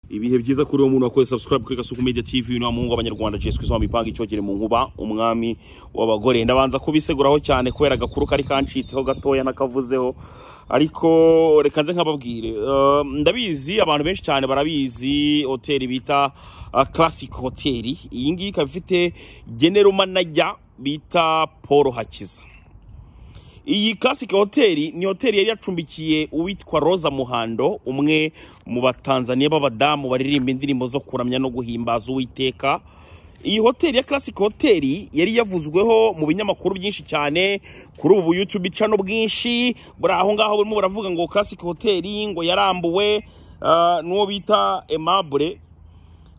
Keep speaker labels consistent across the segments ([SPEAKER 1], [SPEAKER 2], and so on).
[SPEAKER 1] ibihe byiza kuri uwo muntu wakoze subscribe kuri Gasuku Media TV ni muhungu abanyarwanda Jesu Kristo amipanga icyogere mu nkuba umwami w'abagore ndabanza kubiseguraho cyane kubera agakuru kari kancitseho gatoya nakavuzeho ariko reka nze nkababwire Eh, ndabizi abantu benshi cyane barabizi hoteli bita ah, Classic Hotel iyi ngiyi ikaba ifite general manager bita Paul Hakiza iyi classic hoteli ni hoteli yari yacumbikiye uwitwa roza muhando umwe mu batanzaniya b'abadamu baririmba indirimbo zo kuramya no guhimbaza uwiteka iyi hoteli ya classic hoteli yari yavuzweho mu binyamakuru byinshi cyane kuri ubu youtube cano bwinshi buri aho ngaho burimo buravuga ngo classic hoteli ngo yarambuwe ah, n'uwo bita aimable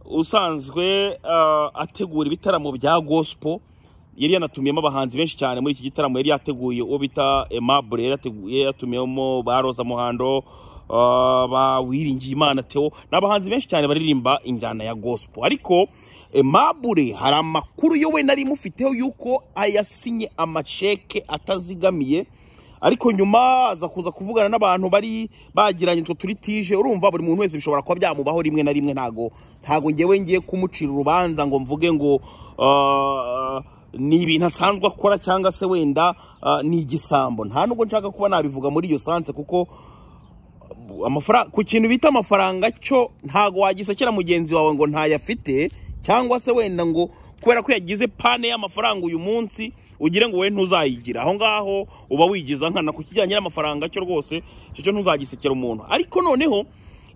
[SPEAKER 1] usanzwe ah, ategura ibitaramo bya gospel yari yanatumiyemo abahanzi benshi cyane muri iki gitaramo yari yateguye uwo bita Aimable yari yateguye- yari yatumiyemo ba Roza Muhando ah, ba Wiringiye Imana Theo ni abahanzi benshi cyane baririmba injyana ya gospel ariko Aimable hari amakuru yo we nari mufiteho yuko ayasinye amasheke atazigamiye ariko nyuma aza kuza kuvugana n'abantu bari bagiranye utwo turi tije urumva buri muntu wese bishobora kuba byamubaho rimwe na rimwe ntago ntago ngewe ngiye kumucira urubanza ngo mvuge ngo ah, ni ibintu asanzwe akora cyangwa se wenda ah, ni igisambo nta nubwo nshaka kuba nabivuga muri iyo sanse kuko amafaranga ku kintu bita amafaranga cyo ntago wagisekera mugenzi wawe ngo ntayafite cyangwa se wenda ngo kubera ko yagize pane y'amafaranga uyu munsi ugire ngo we ntuzayigira aho ngaho uba wigiza nkana ku kijyanye n'amafaranga cyo rwose icyo cyo ntuzagisekera umuntu ariko noneho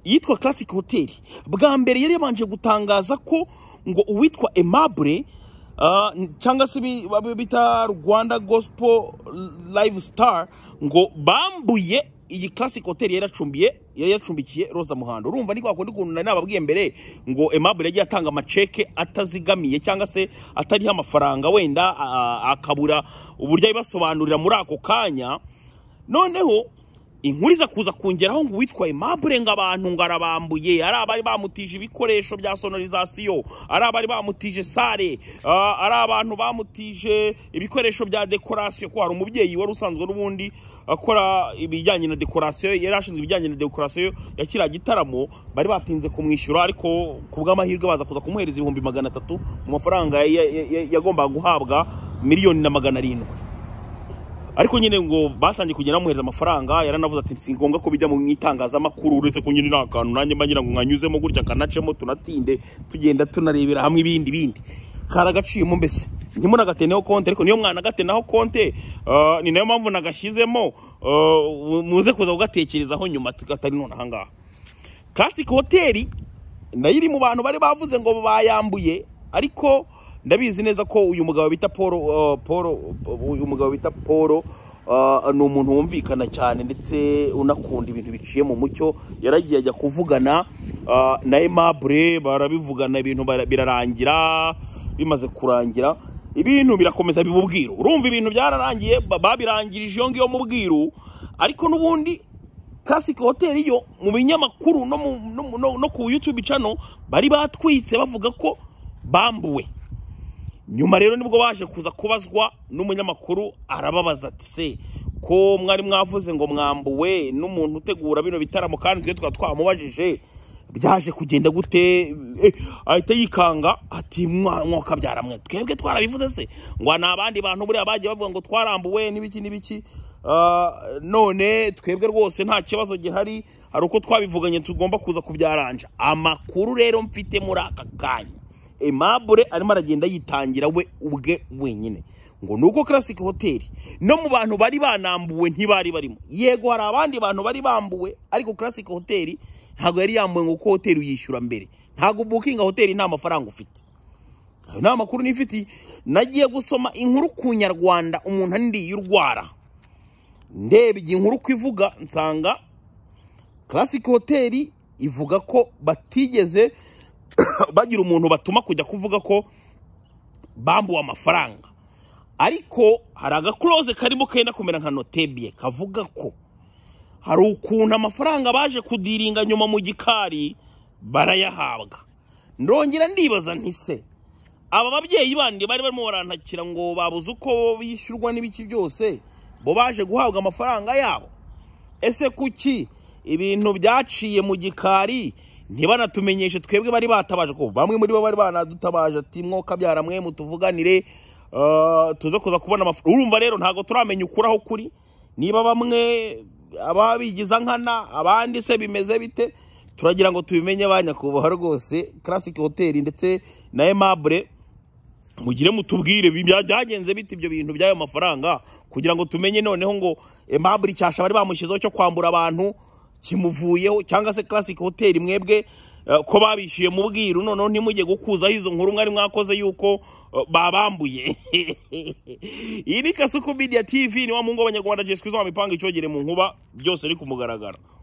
[SPEAKER 1] iyitwa classic hotel bwa mbere yari yabanje gutangaza ko ngo uwitwa aimable Ah, n- cyangwa se ibi- abo bita rwanda gospel live star ngo bambuye iyi classic hotel yari acumbiye yari yacumbikiye roza muhando urumva ni kwa kundi kuntu nari nababwiye mbere ngo aimable yagiye atanga amaceke atazigamiye cyangwa se atariho amafaranga wenda ah, akabura uburyo abibasobanurira muri ako kanya noneho inkuru iza kuza kongeraho ngo uwitwa aimable ngo abantu ngo arabambuye ari abari bamutije ibikoresho bya sonorizasiyo ari abari bamutije sare ah, ari abantu bamutije ibikoresho bya dekorasiyo ko hari umubyeyi wari usanzwe n'ubundi akora ibijyanye na dekorasiyo yari ashinzwe ibijyanye na dekorasiyo ya kiriya gitaramo bari batinze kumwishyura ariko ku bw'amahirwe baza kuza kumuhereza ibihumbi magana atatu mu mafaranga ya- ya- ya- yagombaga guhabwa miliyoni na magana arindwi ariko nyine ngo batangiye kugenda bamuhereza amafaranga yaranavuze ati si ngombwa ko bijya mu itangazamakuru uretse ko nyine nta kantu nanjye mba ngira ngo nkanyuzemo gutya kanacemo tunatinde tugenda tunarebera hamwe ibindi bindi karagaciyemo mbese ntimunagateneho konti ariko niyo mwanagatenaho konti ah, ni nayo mpamvu nagashyizemo ah, muze kuza kugatekerezaho nyuma tugatari none ahangaha classic hoteli nayo iri mu bantu bari bavuze ngo bayambuye ariko ndabizi neza ko uyu mugabo bita paul uh, paul uyu mugabo bita paul uh, ni umuntu wumvikana cyane ndetse unakunda ibintu biciye mu mucyo yaragiye ajya kuvugana uh, na aimable barabivugana ibintu bara- birarangira bimaze kurangira ibintu birakomeza biba ubwiru urumva ibintu byararangiye ba- babirangirije iyo ngiyo mu bwiru ariko n'ubundi classic hotel yo mu binyamakuru no, mu, no, mu- no, no ku youtube channel bari batwitse bavuga ko bambuwe nyuma rero nibwo baje kuza kubazwa n'umunyamakuru arababaza ati se ko mwari mwavuze ngo mwambuwe n'umuntu utegura bino bitaramo kandi twe tukaba twamubajije byaje kugenda gute eh, ahita yikanga ati "Mwa- mwakabyara mwe twebwe twarabivuze se ngo ni abandi bantu buriya bagiye bavuga ngo twarambuwe n'ibiki n'ibiki Ah, none twebwe rwose nta kibazo gihari hari uko twabivuganye tugomba kuza kubyaranja amakuru rero mfite muri aka kanya Aimable arimo aragenda yitangira we ubwe wenyine ngo nuko classic hotel no mu bantu bari banambuwe ntibari barimo yego hari abandi bantu bari bambuwe ariko classic hotel ntabwo yari yambuwe ngo kuko hotel uyishyura mbere ntabwo bookinga hotel nta mafaranga ufite ayo ni amakuru nifitiye nagiye gusoma inkuru ku nyarwanda umuntu andiye urwara ndebye inkuru ko ivuga nsanga classic hotel ivuga ko batigeze bagira umuntu batuma kujya kuvuga ko bambuwe amafaranga ariko hari agakuroze karimo kenda kumera nka notebye kavuga ko hari ukuntu amafaranga baje kudiringa nyuma mu gikari barayahabwa ndongera ndibaza nti se aba babyeyi bandi bari barimo barantakira ngo babuze uko bishyurwa n'ibiki byose bo baje guhabwa amafaranga yabo ese kuki ibintu byaciye mu gikari ntibanatumenyeshe twebwe bari batabaje ko bamwe muri bo bari banadutabaje ati mwoka byara mwe mutuvuganire ah, tuze kuza kubona amafaranga urumva rero ntabwo turamenya ukuri aho kuri niba bamwe ababigiza nkana abandi se bimeze bite turagira ngo tubimenye ba nyakubahwa rwose classic hotel ndetse na aimable mugire mutubwire bi- bya- byagenze bite ibyo bintu by'ayo mafaranga kugira ngo tumenye noneho ngo aimable icyasha bari bamushyizeho cyo kwambura abantu kimuvuyeho cyangwa se classic hotel mwebwe eh, ko babishyuye mu bwiru noneho ntimujye gukuzaho izo nkuru mwari mwakoze yuko eh, babambuye iyi ni kasuku media tv ni wa muhungu w'abanyarwanda jeswi izuba mipanga icogere mu nkuba byose biri ku mugaragaro